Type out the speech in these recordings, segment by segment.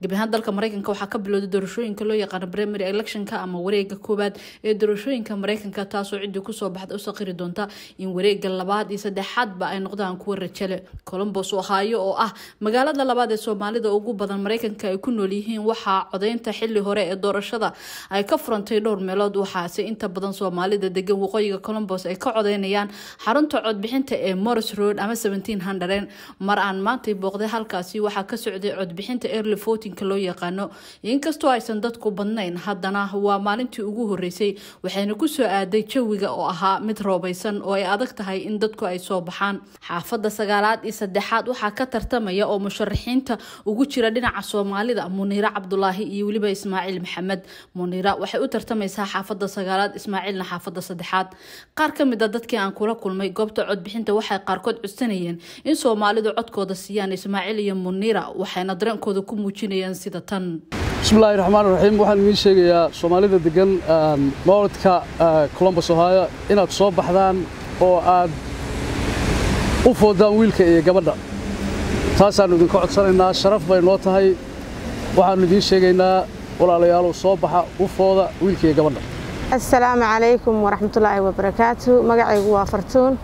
gebi ahaan dalka mareykanka waxaa ka bilowday doorashooyinka loo yaqaano primary electionka ama wareega koowaad ee doorashooyinka mareykanka taasoo ciddii kusoo baxda u saqiri doonta in wareega labaad iyo saddexaadba ay noqdaan kuwa rajale colombos ohaayo oo ah magaalada labaad ee soomaalida ugu badan mareykanka ay ku nool yihiin waxaa codeynta xili hore ee doorashada ay ka furantay dhowr meelood waxaase inta badan soomaalida degan waqooyiga colombos ay ka codeynayaan xarunta codbixinta ee morris road ama mar aan maantay booqday halkaasi waxaa ka socday codbixinta early votinka loo yaqaano inkastoo aysan dadku badnayn haddana waa maalintii ugu horeysay waxayna kusoo aaday jawiga oo ahaa mid roobaysan oo ay adag tahay in dadku ay soo baxaan xaafada sagaalaad iyo saddexaad waxaa ka tartamaya oo musharaxiinta ugu jira dhinaca soomaalida muniira cabdulaahi iyo weliba ismaaciil maxamed muniira waxay u tartamaysaa xaafada sagaalaad ismaaciilna xaafada saddexaad qaar ka mid a dadkii aan kula kulmay goobta codbixinta waxay qaarkood codsanayeen in soomaalidu codkooda siiyaan ismaaciil iyo muniira waxayna dareenkooda ku muujinayaan sida tan bismillahi raxmaan raxiim waxaan idiin sheegayaa soomaalida degan mowladka colombos ohaayo inaad soo baxdaan oo aad u foodaan wiilka iyo gabadha taasaannu idinka codsanaynaa sharaf bay noo tahay waxaannu idiin sheegaynaa walaalayaalow soo baxa u fooda wiilka iyo gabadha assalaamu calaykum waraxmatullaahi wabarakaatu magacaygu waa fartuun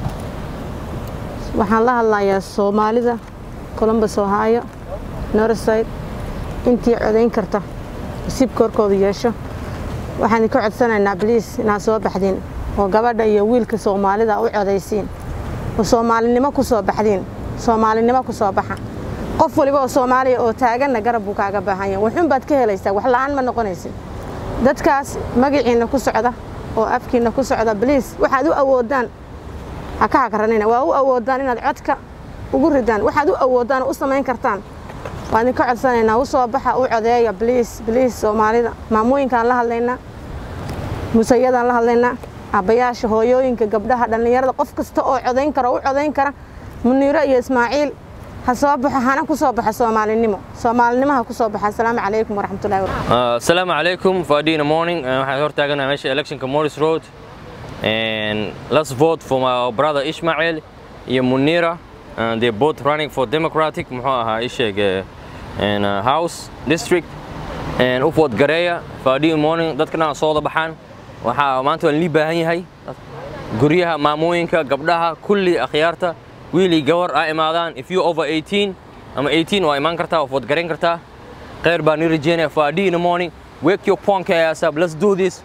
waxaan la hadlayaa soomaalida colombos ohaayo norside intii codayn karta nasiibka horkooda yeesho waxaan idinka codsanaynaa bliis inaad soo baxdiin oo gabadha iyo wiilka soomaalida u codaysiin oo soomaalinimo ku soo baxdiin soomaalinimo ku soo baxa qof waliba oo soomaaliya oo taaganna garab buu kaaga baahan yahay waxun baad ka helaysaa wax la'aan ma noqonaysid dadkaas magaciinna ku socda oo afkiinna ku socda bliis waxaad u awoodaan ha ka hakaranina waa u awoodaan inaad codka ugu ridaan waxaad u awoodaan oo u samayn kartaan waan idinka codsanaynaa u soo baxa u codeeya bliis bliis soomaalida maamooyinkaan la hadlaynaa musayadaan la hadlaynaa abbayaasha hooyooyinka gabdhaha dhallinyarada qof kasta oo codayn kara u codayn kara muniiro iyo ismaaciil ha soo baxo hana ku soo baxa soomaalinimo soomaalinimo ha ku soo baxa asalaamu calaykum waraxmatullahi asalaamu calaykum faadina morning waxaan hortaaganahay meesha electionka morris road and let's vote for my brother Ishmael iyo Munira and they're both running for Democratic muxuu ahaa isheeg in uh, House District and u vote gareeya faadina morning dadkana soo wada baxaan waxaa maanta waan lii baahan yahay guryaha maamooyinka gabdhaha kulli akhyaarta wiilii gabar aa imaadaan if you over 18 ama 18 waa imaan kartaa waa vote gareyn kartaa khayr baan ni rajeynaya faadina morning wake your punk ass up let's do this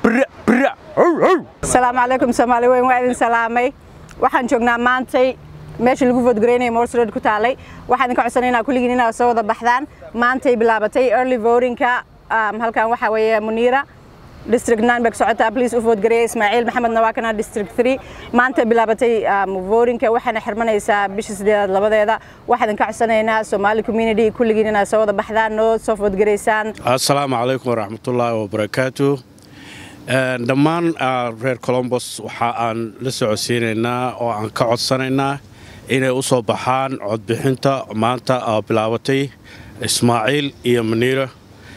asalaamu calaykum soomaali weyn waa idin salaamay waxaan joognaa maantay meesha lagu voodgareynaya morse road ku taalay waxaan idinka codsanaynaa kulligiin inaad soo wada baxdaan maantay bilaabatay early votingka halkan waxaa weeye muniira district nine bay ka socotaa please u voodgareeya ismaaciil maxamedna waa kana district three maanta bilaabatay votingka waxaana xirmanaysaa bisha sideedaad labadeeda waxaan idinka codsanaynaa somali community kulligiin inaad soo wada baxdaan noo soo voodgareysaan assalaamu calaykum waraxmatullaahi wabarakaatu dhammaan reer colombos waxa aan la socodsiinaynaa oo aan ka codsanaynaa inay u soo baxaan codbixinta maanta bilaabatay ismaaciil iyo maniira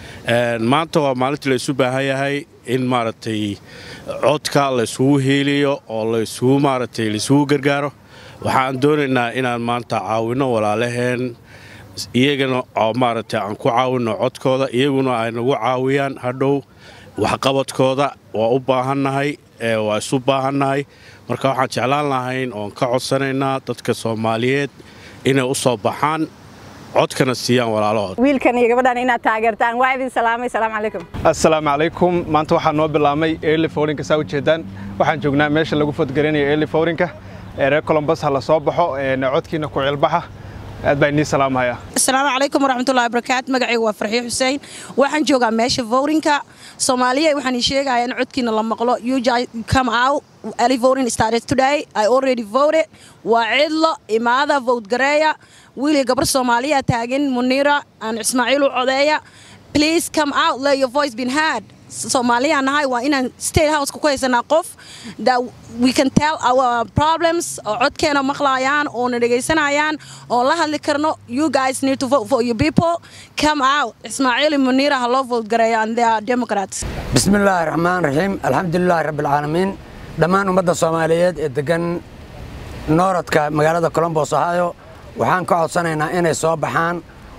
maanta waa maalintii laysu baahan yahay in maaragtay codka laysugu hiiliyo oo laysugu maaragtay laysugu gargaaro waxaan doonaynaa inaan maanta caawinno walaalaheen iyagana oo maaragtay aan ku caawinno codkooda iyaguna ay nagu caawiyaan hadhow waxqabadkooda waa u baahannahay waa isu baahannahay marka waxaan jeclaan lahayn oon ka codsanaynaa dadka soomaaliyeed inay u soo baxaan codkana siiyaan walaalahood wiilkan iyo gabadhan inaad taageertaan waa idin salaamay salaamu calaykum assalaamu calaykum maanta waxaa noo bilaabmay early fowrinka saa ujeedaan waxaan joognaa meesha lagu fodgaranayo early fowrinka ee reer colombos ha la soo baxo codkiina ku cilbaxa aad baa inii salaamaya asalaamu calaykum waraxmatullahi wabarakaatu magacaygu waa farxiyo xuseen waxaan joogaa meesha vorinka soomaaliya waxaan ii sheegayaa in codkiina la maqlo you come out early voting started today I already voted waa cidlo imaada vote gareeya wiil gabar soomaaliya taagan muniira aan ismaaciil u codeeya please come out let your voice been heard soomaaliya nahay waa inaan state houseka ku haysanaa qof that we can tell our problems oo codkeena maqlayaan oona dhegaysanayaan oon la hadli karno you guys need to vote for your people come out ismaaciil muniira ha loo vote gareeya and they are democrats bismillaahi raxmaan raxiim alxamdulilaahi rabbilcaalamiin dhammaan ummadda soomaaliyeed ee degan nooradka magaalada colombos ohio waxaan ka codsanaynaa inay soo baxaan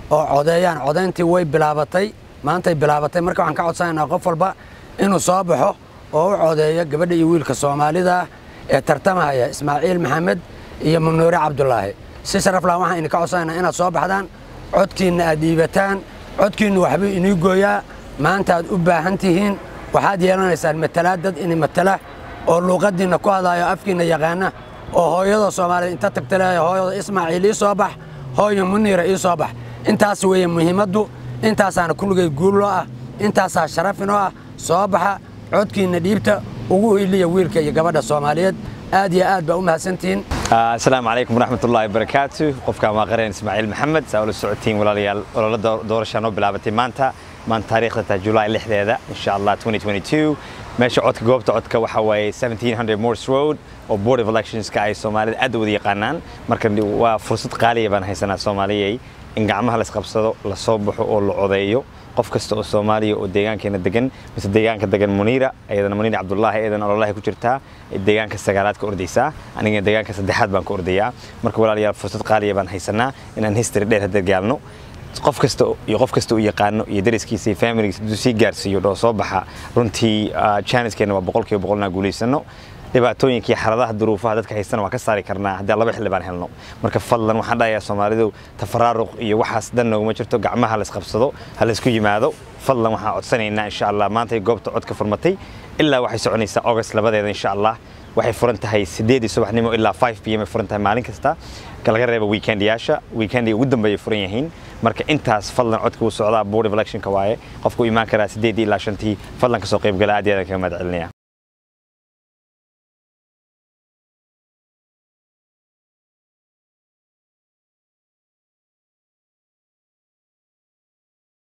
oo codeeyaan codayntii way bilaabatay maantay bilaabatay marka waxaan ka codsanaynaa qof walba inuu soo baxo oo u codeeyo gabadha iyo wiilka soomaalida ah ee tartamahaya ismaaciil maxamed iyo munuure cabdulaahi si sharaf lahan waxaan idinka codsanaynaa inaad soo baxdaan codkiinna aad dhiibataan codkiinnu waxbuu inii gooyaa maanta aad u baahan tihiin waxaad yeelanaysaan matalaad dad ini matala oo luuqaddiinna ku hadlaayo afkiinna yaqaana oo hooyada soomaaliyed inta tagta leeya hooyada ismaaciil ii soo bax hooyo muniira ii soo bax intaas weeye muhiimaddu intaasaana kulligay guulloo ah intaasaa sharafin oo ah soo baxa codkiinna dhiibta ugu hiliya wiilka iyo gabadha soomaaliyeed aad iyo aad baa u mahadsantihiin asalaamu calaykum waraxmatullaahi wabarakaatu qofkaan waa qareen ismaaciil maxamed saa ula socotiin walaalayaal ololo doorashaa noo bilaabatay maanta maanta taariikhda taa julaay lixdeeda insha allah 2022 meesha codka goobta codka waxaa waaye 1700 morse road oo board of electionska ay soomaalida aad u wada yaqaanaan marka waa fursad qaaliya baan haysanaa soomaaliyay in gacmaha la isqabsado la soo baxo oo la codeeyo qof kasta oo soomaaliya oo deegaankeena degan mise deegaanka degan muniira ayadana muniira cabdullaahi ayadana ololahay ku jirtaa deegaanka sagaalaad ka ordaysaa anigana deegaanka saddexaad baan ka ordayaa marka walaalayaal fursad qaaliya baan haysanaa inaan history dheer hadda gaalno qof kasta iyo qof kasta uu yaqaano iyo dariskiisa iyo familigiisa hadduu sii gaarsiiyo dhoo soo baxa runtii channeskeena waa boqolkiiba boqol inaan guulaysano dhibaatooyinka iyo xaaladaha duruufaha dadka haystana waa ka saari karnaa haddii laba xildhibaan helno marka fadlan waxaan dhahayaa soomaalidu tafaraaruq iyo waxaas dan nooguma jirto gacmaha la isqabsado ha laysku yimaado fadlan waxaan codsanaynaa insha allah maantay goobta codka furmatay ilaa waxay soconaysaa august labadeeda insha allah waxay furan tahay sideedii subaxnimo ilaa 5 p m ay furan tahay maalin kasta laga reeba weekendiyaasha weekendiga ugu dambeeyay furan yihiin marka intaas fadlan codka uu socdaa board of electionka waaye qofku imaan karaa sideedii ilaa shantii fadlan kasoo qayb gala aad iyo aad kaga mahad celinaya